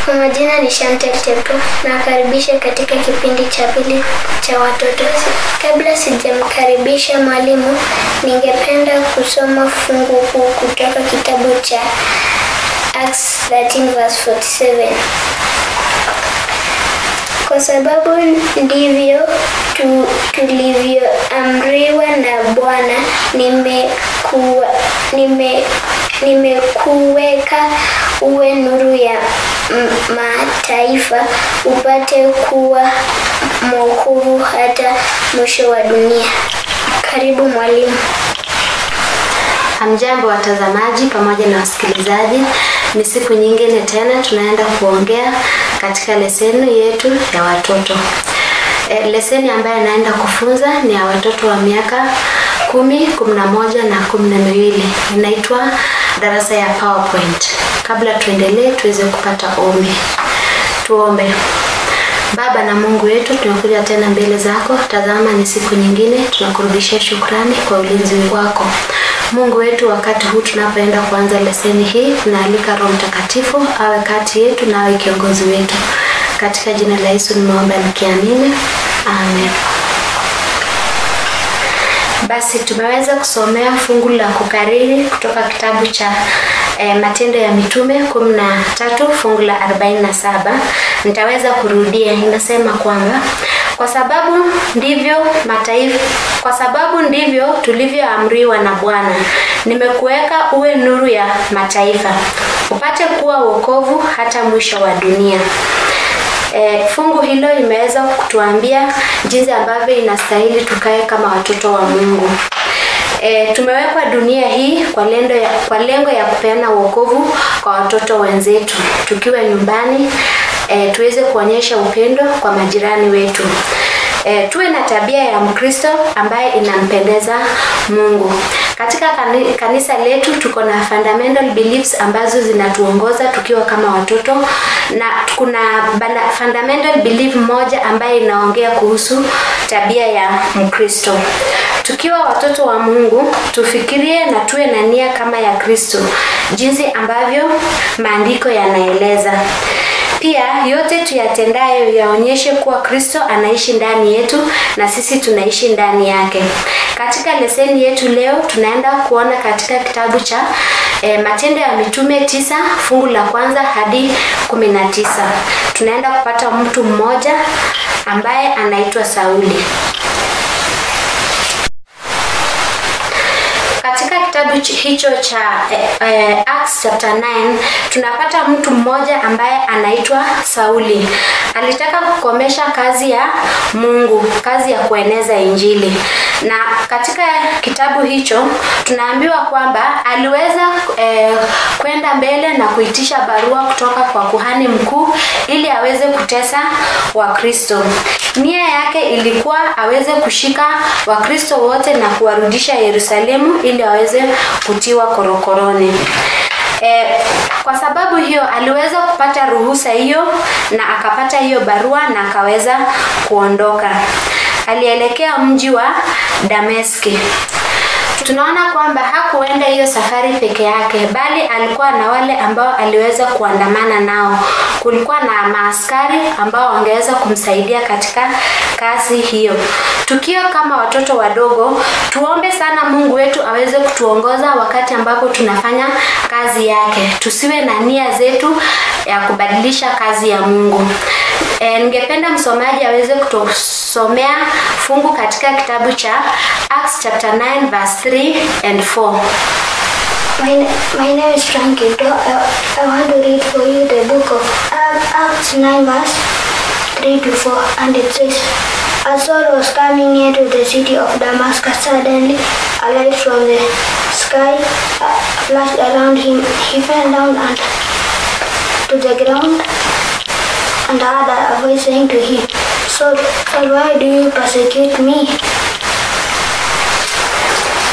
Kwa majina ni Chantel Teto. Nakaribisha katika kipindi cha pili cha watoto. Kabla sijamkaribisha mwalimu, ningependa kusoma fungu kuu kutoka kitabu cha Acts 13 verse 47. Kwa sababu ndivyo tu, tulivyoamriwa na Bwana, nimekuwa nime nimekuweka uwe nuru ya m- mataifa upate kuwa mwokovu hata mwisho wa dunia. Karibu mwalimu. Hamjambo watazamaji pamoja na wasikilizaji, ni siku nyingine tena tunaenda kuongea katika leseni yetu ya watoto. E, leseni ambayo naenda kufunza ni ya watoto wa miaka kumi, kumi na moja na kumi na miwili. Inaitwa darasa ya PowerPoint. Kabla tuendelee, tuweze kupata ombi. Tuombe. Baba na Mungu wetu, tunakuja tena mbele zako. Tazama, ni siku nyingine, tunakurudishia shukrani kwa ulinzi wako. Mungu wetu, wakati huu tunapoenda kuanza leseni hii, tunaalika Roho Mtakatifu awe kati yetu na awe kiongozi wetu. Katika jina la Yesu nimeomba nikiamini, amen. Basi tumeweza kusomea fungu la kukariri kutoka kitabu cha e, Matendo ya Mitume kumi na tatu fungu la arobaini na saba. Nitaweza kurudia, inasema kwamba kwa sababu ndivyo mataifa, kwa sababu ndivyo tulivyoamriwa na Bwana, nimekuweka uwe nuru ya mataifa, upate kuwa wokovu hata mwisho wa dunia. E, fungu hilo limeweza kutuambia jinsi ambavyo inastahili tukae kama watoto wa Mungu. E, tumewekwa dunia hii kwa lengo ya, kwa lengo ya kupeana wokovu kwa watoto wenzetu tukiwa nyumbani e, tuweze kuonyesha upendo kwa majirani wetu. E, tuwe na tabia ya Mkristo ambaye inampendeza Mungu. Katika kani- kanisa letu tuko na fundamental beliefs ambazo zinatuongoza tukiwa kama watoto na kuna bana, fundamental belief moja ambaye inaongea kuhusu tabia ya Mkristo. Tukiwa watoto wa Mungu, tufikirie na tuwe na nia kama ya Kristo, jinsi ambavyo maandiko yanaeleza. Pia yote tuyatendayo yaonyeshe kuwa Kristo anaishi ndani yetu na sisi tunaishi ndani yake. Katika leseni yetu leo tunaenda kuona katika kitabu cha e, Matendo ya Mitume tisa fungu la kwanza hadi kumi na tisa. Tunaenda kupata mtu mmoja ambaye anaitwa Sauli. Katika kitabu ch- hicho cha eh, eh, Acts chapter 9 tunapata mtu mmoja ambaye anaitwa Sauli. Alitaka kukomesha kazi ya Mungu, kazi ya kueneza Injili. Na katika kitabu hicho tunaambiwa kwamba aliweza eh, kwenda mbele na kuitisha barua kutoka kwa kuhani mkuu ili aweze kutesa Wakristo. Nia yake ilikuwa aweze kushika Wakristo wote na kuwarudisha Yerusalemu ili aweze kutiwa korokoroni. E, kwa sababu hiyo aliweza kupata ruhusa hiyo na akapata hiyo barua na akaweza kuondoka. Alielekea mji wa Dameski. Tunaona kwamba hakuenda hiyo safari peke yake, bali alikuwa na wale ambao aliweza kuandamana nao. Kulikuwa na maaskari ambao wangeweza kumsaidia katika kazi hiyo. Tukiwa kama watoto wadogo, tuombe sana Mungu wetu aweze kutuongoza wakati ambapo tunafanya kazi yake. Tusiwe na nia zetu ya kubadilisha kazi ya Mungu. E, ningependa msomaji aweze kutusomea fungu katika kitabu cha Acts chapter 9 verse 3 and 4. My, my name is Frankie. Do I, I want to read for you the book of Acts 9 verse 3 to 4 and it says, As Saul was coming near to the city of Damascus, suddenly a light from the sky uh, flashed around him. He fell down and to the ground and heard a voice saying to him, Saul, Saul, why do you persecute me?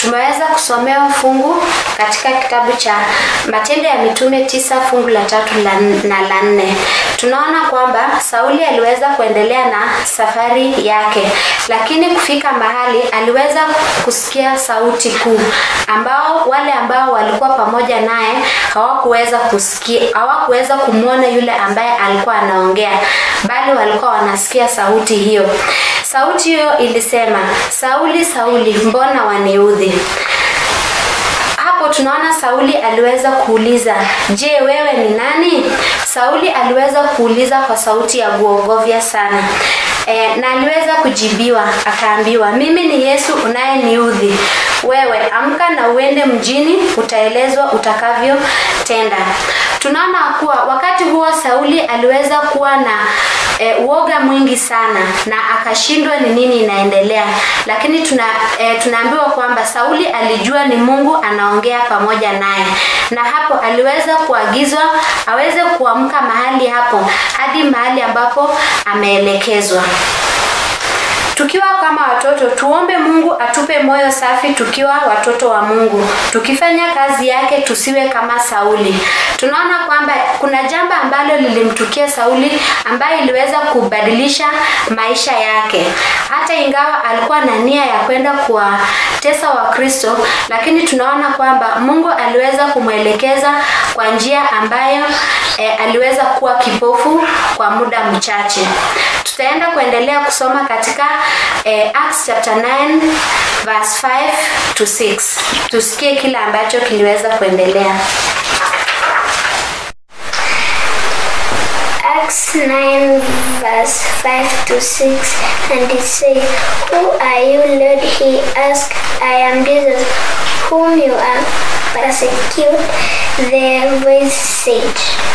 tumeweza kusomewa fungu katika kitabu cha Matendo ya Mitume tisa fungu la tatu la, na la nne. Tunaona kwamba Sauli aliweza kuendelea na safari yake, lakini kufika mahali aliweza kusikia sauti kuu ambao wale ambao walikuwa pamoja naye hawakuweza kusikia, hawakuweza kumwona yule ambaye alikuwa anaongea, bali walikuwa wanasikia sauti hiyo. Sauti hiyo ilisema, Sauli, Sauli, mbona waniudhi? Hapo tunaona Sauli aliweza kuuliza, je, wewe ni nani? Sauli aliweza kuuliza kwa sauti ya kuogofya sana. E, na aliweza kujibiwa akaambiwa, mimi ni Yesu unayeniudhi. Wewe amka na uende mjini, utaelezwa utakavyotenda. Tunaona kuwa wakati huo Sauli aliweza kuwa na e, uoga mwingi sana na akashindwa ni nini inaendelea, lakini tuna e, tunaambiwa kwamba Sauli alijua ni Mungu anaongea pamoja naye, na hapo aliweza kuagizwa aweze kuamka mahali hapo hadi mahali ambapo ameelekezwa. Tukiwa kama watoto tuombe Mungu atupe moyo safi tukiwa watoto wa Mungu. Tukifanya kazi yake tusiwe kama Sauli. Tunaona kwamba kuna jambo ambalo lilimtukia Sauli ambaye iliweza kubadilisha maisha yake. Hata ingawa alikuwa na nia ya kwenda kuwatesa Wakristo, lakini tunaona kwamba Mungu aliweza kumwelekeza kwa njia ambayo e, aliweza kuwa kipofu kwa muda mchache. Tutaenda kuendelea kusoma katika eh, Acts chapter 9 verse 5 to 6. Tusikie kile ambacho kiliweza kuendelea. Acts 9, verse 5 to 6, and it says, Who are you, Lord? He asked, I am Jesus, whom you are persecute. The voice said,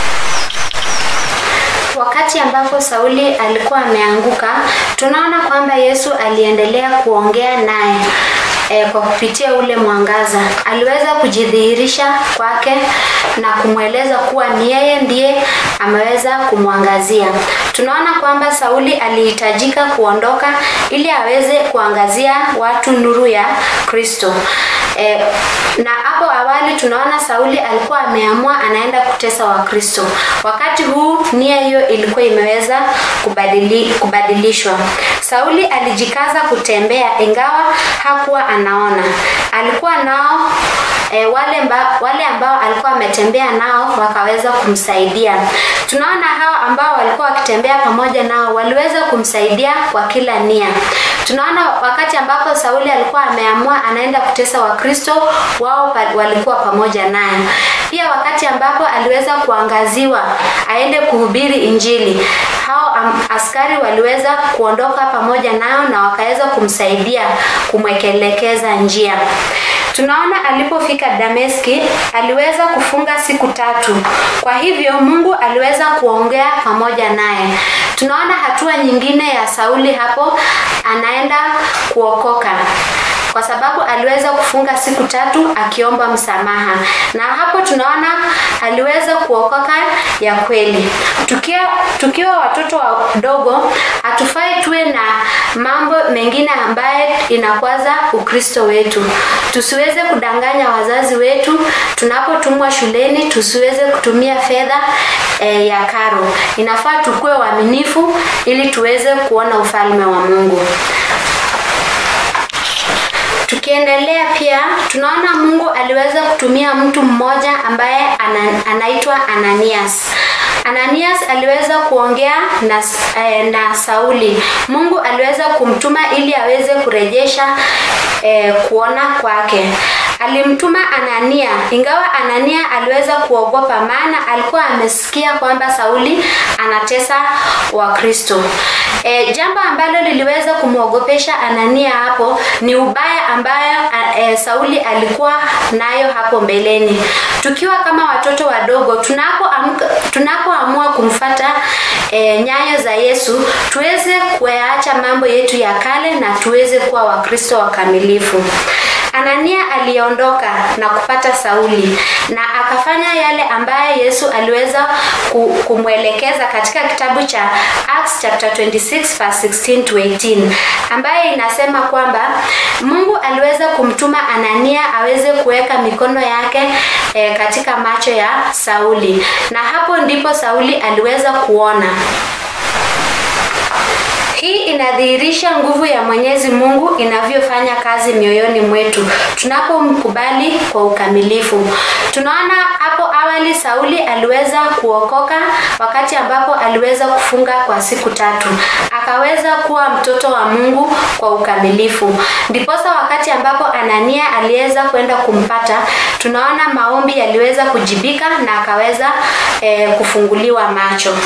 Wakati ambapo Sauli alikuwa ameanguka, tunaona kwamba Yesu aliendelea kuongea naye e, kwa kupitia ule mwangaza. Aliweza kujidhihirisha kwake na kumweleza kuwa ni yeye ndiye ameweza kumwangazia. Tunaona kwamba Sauli alihitajika kuondoka ili aweze kuangazia watu nuru ya Kristo. E, na hapo awali tunaona Sauli alikuwa ameamua anaenda kutesa Wakristo. Wakati huu nia hiyo ilikuwa imeweza kubadili, kubadilishwa. Sauli alijikaza kutembea ingawa hakuwa anaona. Alikuwa nao e, wale, mba, wale ambao alikuwa ametembea nao wakaweza kumsaidia. Tunaona hao ambao walikuwa wakitembea pamoja nao waliweza kumsaidia kwa kila nia. Tunaona wakati ambapo Sauli alikuwa ameamua anaenda kutesa Wakristo, wao pa, walikuwa pamoja naye. Pia wakati ambapo aliweza kuangaziwa aende kuhubiri Injili, hao am, askari waliweza kuondoka pamoja nao na wakaweza kumsaidia kumwekelekeza njia. Tunaona alipofika Dameski aliweza kufunga siku tatu. Kwa hivyo Mungu aliweza kuongea pamoja naye. Tunaona hatua nyingine ya Sauli hapo anaenda kuokoka kwa sababu aliweza kufunga siku tatu akiomba msamaha, na hapo tunaona aliweza kuokoka ya kweli. Tukiwa, tukiwa watoto wadogo hatufai tuwe na mambo mengine ambaye inakwaza Ukristo wetu. Tusiweze kudanganya wazazi wetu tunapotumwa shuleni, tusiweze kutumia fedha e, ya karo. Inafaa tukue waaminifu ili tuweze kuona ufalme wa Mungu. Tukiendelea pia tunaona Mungu aliweza kutumia mtu mmoja ambaye ana, anaitwa Ananias. Ananias aliweza kuongea na, eh, na Sauli. Mungu aliweza kumtuma ili aweze kurejesha eh, kuona kwake. Alimtuma Anania, ingawa Anania aliweza kuogopa, maana alikuwa amesikia kwamba Sauli anatesa Wakristo. E, jambo ambalo liliweza kumwogopesha Anania hapo ni ubaya ambayo e, Sauli alikuwa nayo hapo mbeleni. Tukiwa kama watoto wadogo, tunapoamua tunapo kumfata e, nyayo za Yesu, tuweze kuyaacha mambo yetu ya kale na tuweze kuwa Wakristo wakamilifu. Anania aliondoka na kupata Sauli na akafanya yale ambaye Yesu aliweza ku- kumwelekeza katika kitabu cha Acts chapter 26 verse 16 to 18 ambaye inasema kwamba Mungu aliweza kumtuma Anania aweze kuweka mikono yake e, katika macho ya Sauli na hapo ndipo Sauli aliweza kuona. Hii inadhihirisha nguvu ya Mwenyezi Mungu inavyofanya kazi mioyoni mwetu tunapomkubali kwa ukamilifu. Tunaona hapo awali Sauli aliweza kuokoka wakati ambapo aliweza kufunga kwa siku tatu. Akaweza kuwa mtoto wa Mungu kwa ukamilifu. Ndiposa wakati ambapo Anania aliweza kwenda kumpata, tunaona maombi yaliweza kujibika na akaweza eh, kufunguliwa macho.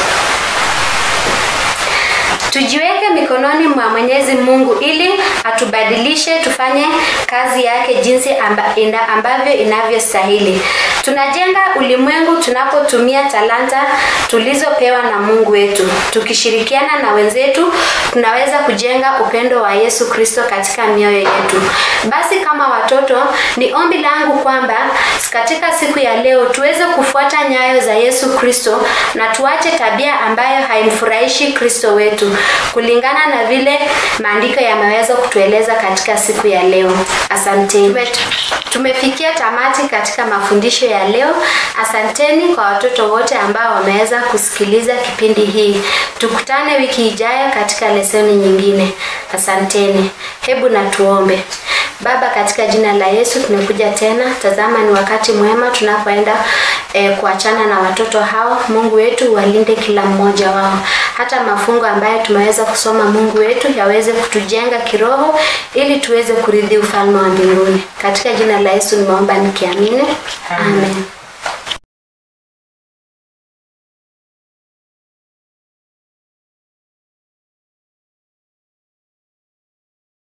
Tujiweke mikononi mwa Mwenyezi Mungu ili atubadilishe tufanye kazi yake jinsi amba, ina, ambavyo inavyostahili. Tunajenga ulimwengu tunapotumia talanta tulizopewa na Mungu wetu. Tukishirikiana na wenzetu, tunaweza kujenga upendo wa Yesu Kristo katika mioyo yetu. Basi kama watoto, ni ombi langu kwamba katika siku ya leo tuweze kufuata nyayo za Yesu Kristo na tuache tabia ambayo haimfurahishi Kristo wetu kulingana na vile maandiko yameweza kutueleza katika siku ya leo. Asanteni. Tumefikia tamati katika mafundisho ya leo. Asanteni kwa watoto wote ambao wameweza kusikiliza kipindi hii. Tukutane wiki ijayo katika lesoni nyingine. Asanteni. Hebu na tuombe. Baba, katika jina la Yesu tumekuja tena. Tazama, ni wakati mwema tunapoenda e, kuachana na watoto hao. Mungu wetu, walinde kila mmoja wao, hata mafungo ambayo tumeweza kusoma, Mungu wetu, yaweze kutujenga kiroho ili tuweze kurithi ufalme wa mbinguni. Katika jina la Yesu nimeomba nikiamini, amen.